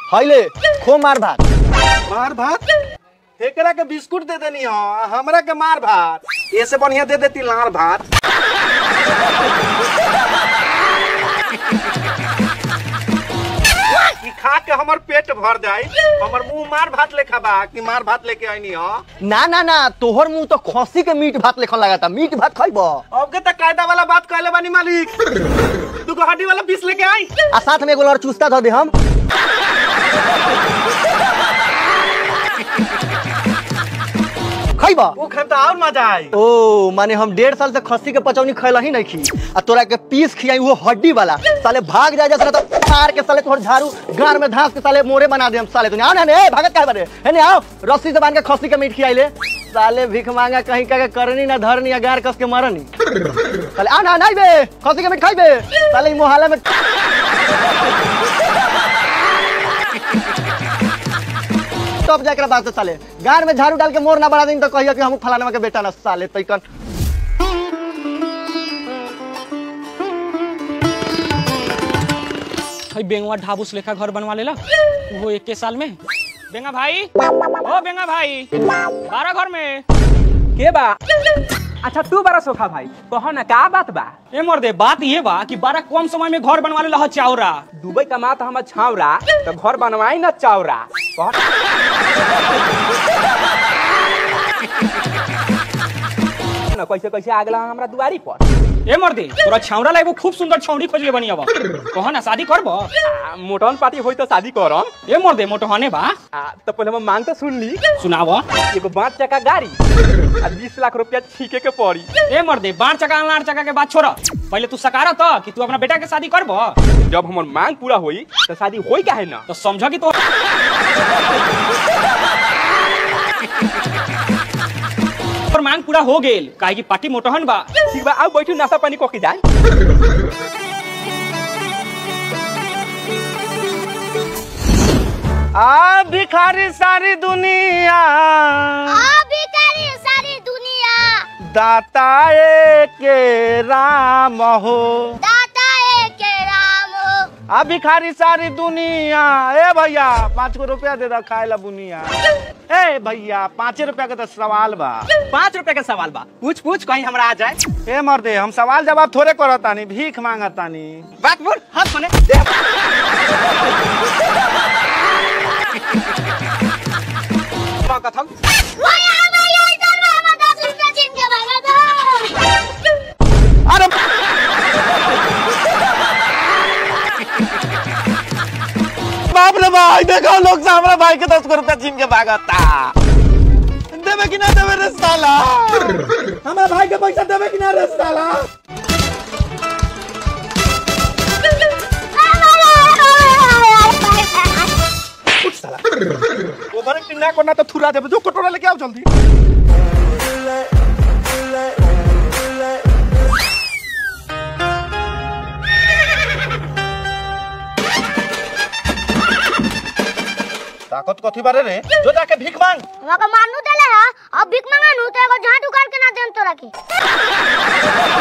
हईले खो मार भात मार भात एकरा के बिस्कुट दे देनी हो हमरा के मार भात ऐसे बढ़िया दे देती लार भात कि खा के हमर पेट भर जाए हमर मुंह मार भात लेखा बा कि मार भात लेके आईनी हो ना ना ना तोहर मुंह तो खसी के मीट भात लेखन लगाता मीट भात खइब अब के तक कायदा वाला बात कहले बानी मालिक तू को हड्डी वाला पीस लेके आई आ साथ में एगो और चुस्ता धो दे हम खइब वो खन तो और मजा आई ओ माने हम डेढ़ साल से खस्सी के पचौनी खैला ही नहीं खी आ तोरा के पीस खियाई वो हड्डी वाला साले भाग जाए जैसे तो मार के साले तोहर झाड़ू गार में धांस के साले मोरे बना दे हम साले तू आओ ना ने भागत काहे बारे है ने आओ रस्सी से बांध के खस्सी के मीट खियाई ले साले भीख मांगा कहीं का के करनी ना धरनी या गार कस के मरनी साले आ ना नहीं बे खस्सी के मीट खाइबे साले ई मोहल्ला में तब जाकर बात है साले गार में झाड़ू डाल के मोर ना बना दिन तो कहियो कि हम फलाना के बेटा ना साले तैकन भाई बेंगवा ढाबूस लेखा घर बनवा लेला वो एक के साल में बेंगा भाई ओ बेंगा भाई बारह घर में के बा अच्छा तू बड़ा सोखा भाई कहो ना का बात बा ए मोर दे बात ये बा कि बारह कम समय में घर बनवा लेला ह चावरा दुबई कमा तो हम छावरा तो घर बनवाई ना चावरा कहो ना कैसे कैसे आगला हमरा दुआरी पर ए मोर दे तोरा छावरा ला एगो खूब सुंदर छौड़ी खोज ले बनी अब कहो ना शादी करब आ, मोटन पार्टी होई तो शादी करम ए मोर दे मोटहने बा आ, तो पहले हम मांग तो सुन ली सुनाव एगो पाँच चक्का गाड़ी आ बीस लाख रुपया छीके के पड़ी ए मोर दे बाढ़ चका लाड़ चका के बात छोड़ पहले तू सकारा तो कि तू अपना बेटा के शादी करब जब हमर मांग पूरा होई तो शादी होई काहे ना तो समझ कि तो और मांग पूरा हो गेल काहे कि पार्टी मोटहन बा ठीक बा आओ बैठू नाश्ता पानी कऽ के जाए आ भिखारी सारी दुनिया भिखारी सारी दुनिया दाता के राम हो दाता एक राम हो आ भिखारी सारी दुनिया ए भैया पाँच गो रुपया दे दा खाए ला बुनिया ए भैया पाँचे रुपया के तो सवाल बा पाँच रुपए का सवाल बा पूछ पूछ कहीं हमरा आ जाए ए मर्दे हम सवाल जवाब थोड़े करत तानी भीख मांगत तानी बात बोल हाथ मने मां कथम भैया भैया इधर में हमें दस रुपया छीन के भागा दो अरे बाप रे भाई देखो लोग से हमरा भाई के दस गो रुपया छीन के भागता देवे कि ना देवे रे साला हमारे भाई के पैसा देवे कि ना रे साला उठ साला ओभर एक्टिंग ना करना तो थुरा देवे जो कटोरा लेके आओ जल्दी ताकत कथी बारे रे जो जाके भीख मांग वहाँ का मानू देले है अब भीख मांगा नू तो एगो झाट उखाड़ के ना देन तोरा के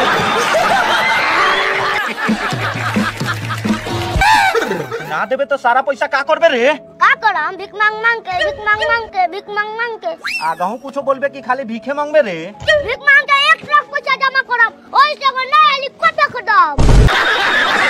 ना देवे तो सारा पैसा का करबे रे का करो हम भीख मांग मांग के भीख मांग मांग के भीख मांग मांग के आगहू कुछो बोलबे कि खाली भीखे मांगबे रे भीख मांग के एक लाख पैसा जमा करब ओइ से एगो नया हेलीकॉप्टर खरीदब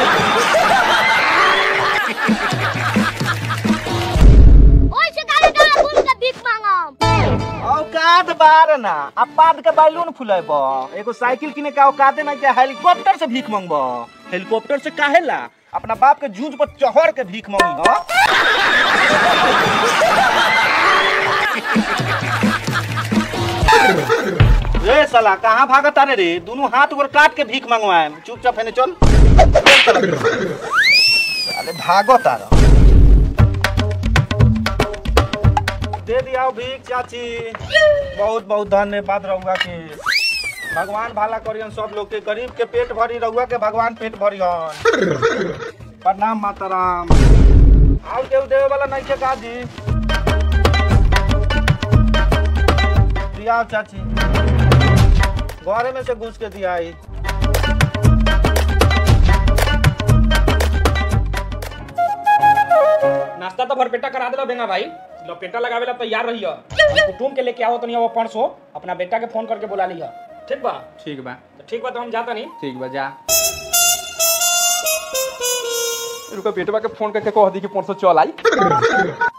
ओइ से गाड़ी गाड़ी घूम के भीख मांगब औकात बार ना अपाद के बैलून फुलेब एगो साइकिल किने का औकाते ना के हेलीकॉप्टर से भीख मांगब हेलीकॉप्टर से काहे ला अपना बाप के जूझ पर चढ़ के भीख मांगी हो रे साला कहाँ भागत तारे रे दोनों हाथ गोर काट के भीख मंगवाए चुपचाप है चल अरे भागो तारा दे दिया भीख चाची बहुत बहुत धन्यवाद रहुआ के भगवान भाला करियन सब लोग के गरीब के पेट भरी रहुआ के भगवान पेट भरियन प्रणाम माता राम और केहू देवे वाला नहीं के काजी दिया चाची घरे में से घुस के दिया आई ना नाश्ता तो भरपेटा करा देला बेंगा भाई लो पेटा लगावे ला तैयार रहियो कुटुम के लेके आओ तो नहीं वो परसों अपना बेटा के फोन करके बुला लिया ठीक बा ठीक बा तो ठीक बा तो हम जाता नहीं ठीक बा जा रुका बेटवा के फोन करके कह दी कि परसों चल आई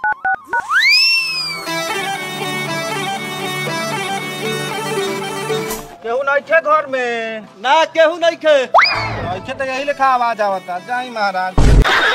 केहू नहीं थे घर में ना केहू नहीं खे नहीं थे तो यही लिखा आवाज आवता जाई महाराज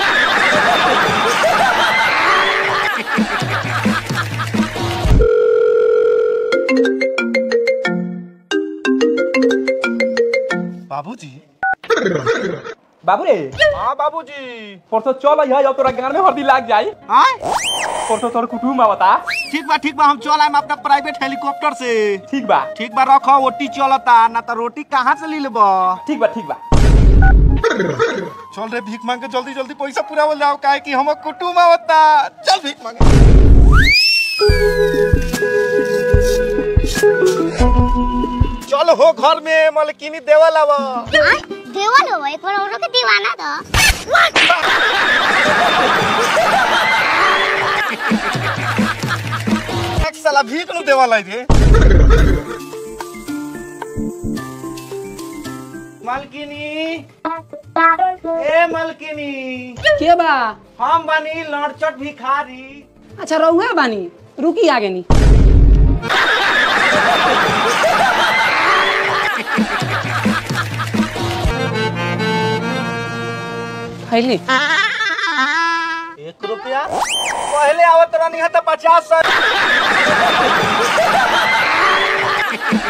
बाबूजी बाबू रे हाँ बाबूजी परसों चल आई अब तोरा गान में हल्दी लाग जाई आय परसों तोर कुटुम आवता ठीक बा ठीक बा हम चल आएम अपना प्राइवेट हेलीकॉप्टर से ठीक बा ठीक बा रखो रोटी चलता ना तो रोटी कहाँ से ले लेबा ठीक बा ठीक बा चल रे भीख मांग के जल्दी जल्दी पैसा पूरा हो जाओ काहे कि हम कुटुम आवता चल भीख मांगे चल हो घर में मलकिनी देवल आवा हाँ? देवल हो एक बार औरों के दीवाना था एक साला भीख नु देवल आई रे मलकिनी ए मलकिनी के बा हम बनी लड़चट भिखारी अच्छा रहुआ बानी रुकी आगे नी खैली एक रुपया पहले आवत रहनी है तो पचास सौ